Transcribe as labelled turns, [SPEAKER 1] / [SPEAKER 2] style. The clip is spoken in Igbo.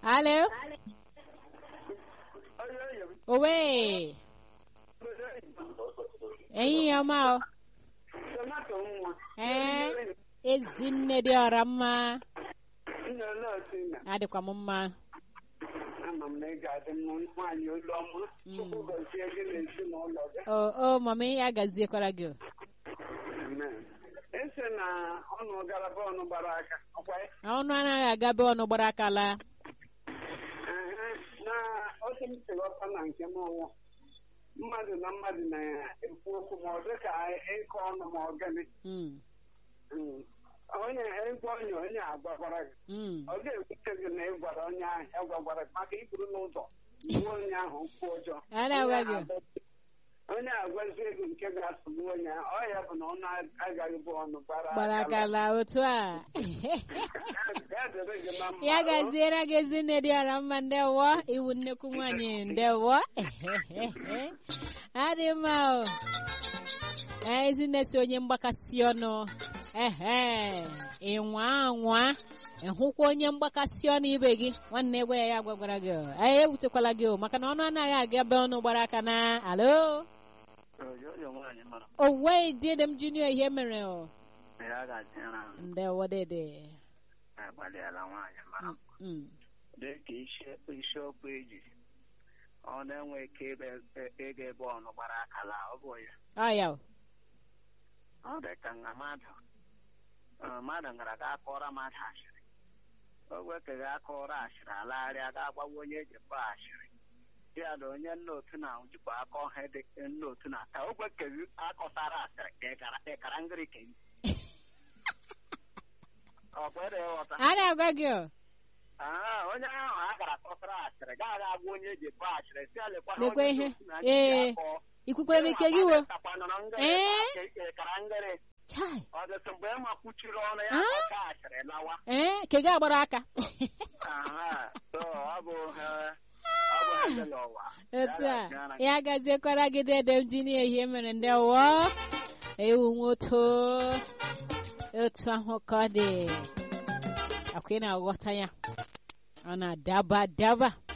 [SPEAKER 1] Alo? Owe. Enyi ya ma o. Ee, ezinne dị ọra mma. Adịkwa m mma.
[SPEAKER 2] ama m na ị ga-adị mma nwaanyị olu ọma chukwu gọzie gị na ezinụlọ gị
[SPEAKER 1] O, o, mama ya gaziekwara gị. o.
[SPEAKER 2] Amen. esi na ọnụ gara be ọnụ gbara aka ọkwa ya?
[SPEAKER 1] Ọnụ anaghị aga be ọnụ gbara aka laa.
[SPEAKER 2] Ehe, na otu m si ghọta na nke m ọwụ mmadụ na mmadụ na-ekwu okwu ma ọ dị ka ịkọ ọnụ ma ọ gịnị
[SPEAKER 1] Mm,
[SPEAKER 2] Mm. onye ịgwa onye onye agwakwara gị
[SPEAKER 1] mm.
[SPEAKER 2] ọ ga-ewute gị na ị gwara onye ahụ ya gwagwara gị maka iburu n'ụzọ gbuo onye ahụ okwu ọjọọ
[SPEAKER 1] A na-agwa gị.
[SPEAKER 2] onye agwazie gị nke ga-asụgbu onye ahụ ọ ya bụ na ọnụ agaghị bụ ọnụ gbara
[SPEAKER 1] Gbara
[SPEAKER 2] aka
[SPEAKER 1] aka laa otu a.
[SPEAKER 2] Ya dịrị gị na mma.
[SPEAKER 1] ya gaziere gị ezinne dị ọra mma ndewo iwu nnekwu nwanyị ndewo adị mma o Ee, ezinne si onye mgbakasị ọnụ ehe ịnwa anwa ịhụkwa onye mgbakasị ọnụ ibe gị nwanne egbe ya ya gwagwara gị o. ee ewutekwala gị o maka na ọnụ anaghị aga be ọnụ gbara aka na alo
[SPEAKER 3] Oyoyo nwaanyị mara
[SPEAKER 1] owe dede m junior ihe mere o
[SPEAKER 3] na ya ga-adịra
[SPEAKER 1] ndewo dede
[SPEAKER 3] agbalịala nwaanyị mara
[SPEAKER 1] Mm, mm.
[SPEAKER 3] dị ka isi- isiokwu eji ọ na-enwe ike ịbe- ịga ebe ọnụ gbara akala ọ bụ ya
[SPEAKER 1] ọ ya o.
[SPEAKER 3] ọ dị ka nga mmadụ ọ, mmadụ gara ga akọrọ mmadụ ashịrị ogwe ka ga akọrọ ashịrị alagharịa ga agbawa onye eji kpọọ ashịrị ya na onye nna otu na jikwa aka ọha dị nna otu na ka ogwe ka akọtara asịrị ka ị gara- ị kara ngịrị ka ị ọ kwere ịghọta
[SPEAKER 1] a na-agwa gị o
[SPEAKER 3] Aa, onye ahụ a gara kọtara asịrị gaa aga agwa onye eji kpọọ ashịrị si ya lekwa na
[SPEAKER 1] Lekwa
[SPEAKER 3] onye
[SPEAKER 1] ihe.
[SPEAKER 3] otu na ndị
[SPEAKER 1] Ee.
[SPEAKER 3] akọ.
[SPEAKER 1] ikwukwere n'ike gị wo
[SPEAKER 3] Takwanụrụ ngịrị
[SPEAKER 1] Ee.
[SPEAKER 3] ka ị kara ngịrị
[SPEAKER 1] chai
[SPEAKER 3] ọ dịtụ mgbe ma kwuchiri ọnụ ya
[SPEAKER 1] Ah?
[SPEAKER 3] ọka asịrị lawa
[SPEAKER 1] ee ke gị agbara aka
[SPEAKER 3] Aha, so ọ bụ eh, ọ bụ ha dị n'ụwa
[SPEAKER 1] otu
[SPEAKER 3] Ya
[SPEAKER 1] a
[SPEAKER 3] ga-aga na-
[SPEAKER 1] ya gaziekwara gị dede m ji n'ihe mere ndị wụọ ewu nwoto otu ahụ ka ọ dị akwa ị na-aghọta ya ọ na-adaba daba